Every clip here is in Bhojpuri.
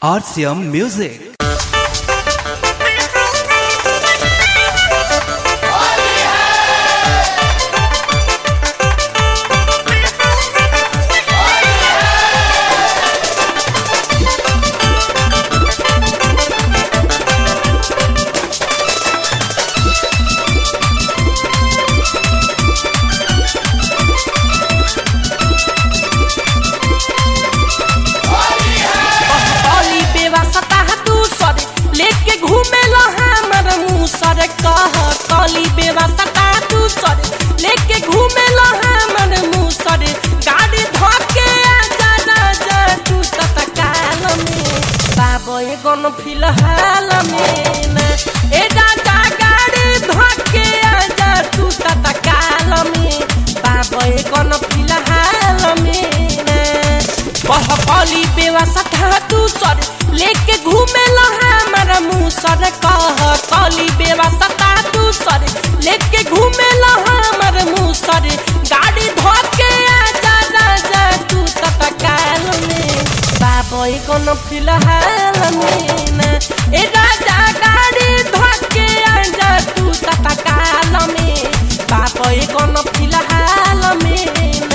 RCM Music. अली बेवासता तू सर लेके घूमे लो हमर मुंह सर कह कली बेवासता तू सर लेके घूमे लो हमर मुंह सर गाड़ी धके आजा राजा तू तत्काल में बाबा ए गन फिलहाल में ना ए राजा गाड़ी धके आजा तू तत्काल में बाबा ए गन फिलहाल में ना कह कली बेवासता तू सर लेके घूमे लो हमारा मुंह सर कह कली बेवासता तू सर लेके घूमे लो हमार मुंह सर गाड़ी धोके आजा राजा तू तत्काल में बाबा ए कोनो फिलहाल में ना ए राजा गाड़ी धोके आजा तू तत्काल में बाबा ए कोनो फिलहाल में ना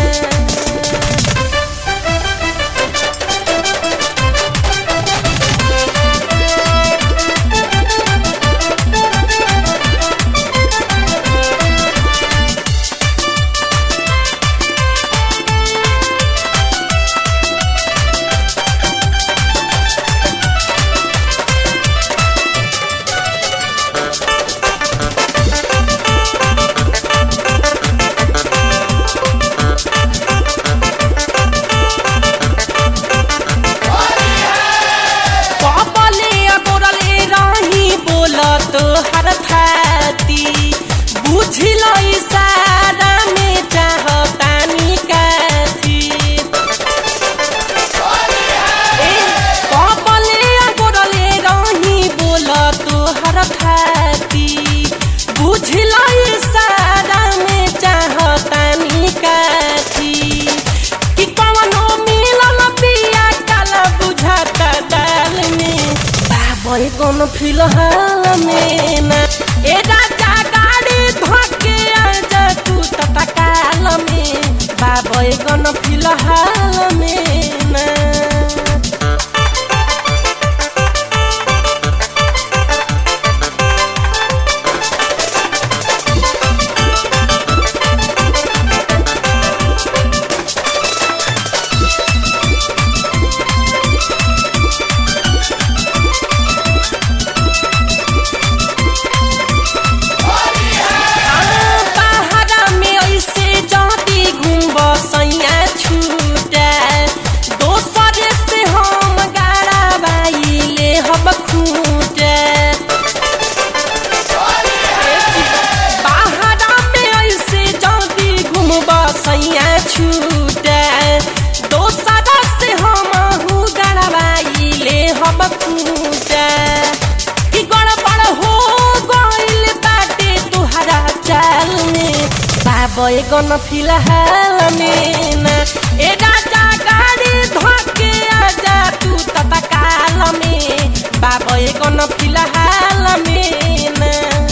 कपले गोरले रही बोलत हर थाती बुझल इशारा में चाहतानी काथी ए कपले गोरले रही बोलत हर थाती बुझल इशारा में चाहतानी काथी कि कवनो मिलल पिया काला बुझाता दाल में बाबा कोनो फिलहाल में ना ए राजा गाड़ी धके आजा तू तत्काल में बाबा कोनो फिलहाल में ना पहाड़ा में ऐसे जाती घूमब सैया छूटा दोसर से हम गाड़ा बाइले हम खूटा पहाड़ा में ऐसे जाती घूमब सैया छूटा दोसर से हम गाड़ा बाइले हम खूटा कि गड़बड़ हो गइल बाटे तुहरा चाल में बाबा ए गन फिलहाल में ना ए राजा गाड़ी धके आजा तू तत्काल में बाबा ए गन फिलहाल में ना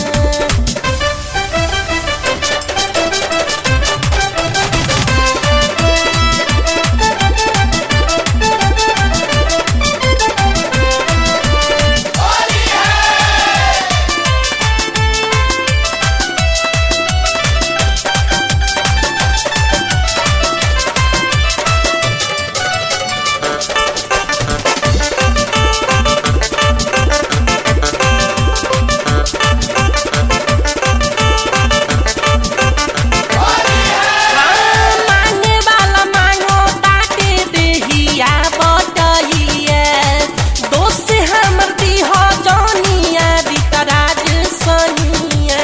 मांगे वाला मांगो ताके देहिया बटइया दोस्त हमर दीह जनिया दितराज सनिया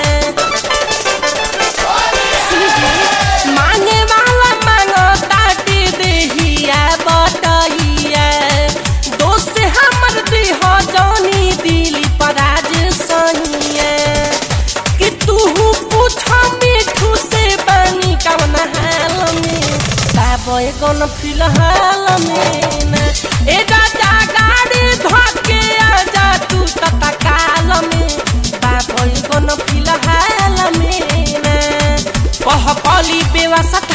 सुनिए मांगे वाला मांगो ताके देहिया बटइया दोस्त हमर दीह जनी दिली पराज सनिया कि तू पूछ मिठू से बानी कवन हाल में बाबा कौन फिलहाल में ना ए राजा गाड़ी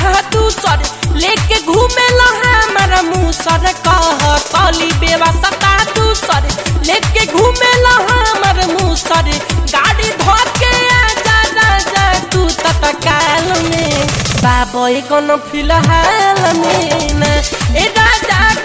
था दूसर लेके घूमे हमर मुसर कह कली बेवसता दूसर लेके घूमे हमर मुसर गाड़ी धोके आजा राजा तू तत्काल में बाबो कौन फिलहाल में ना ए राजा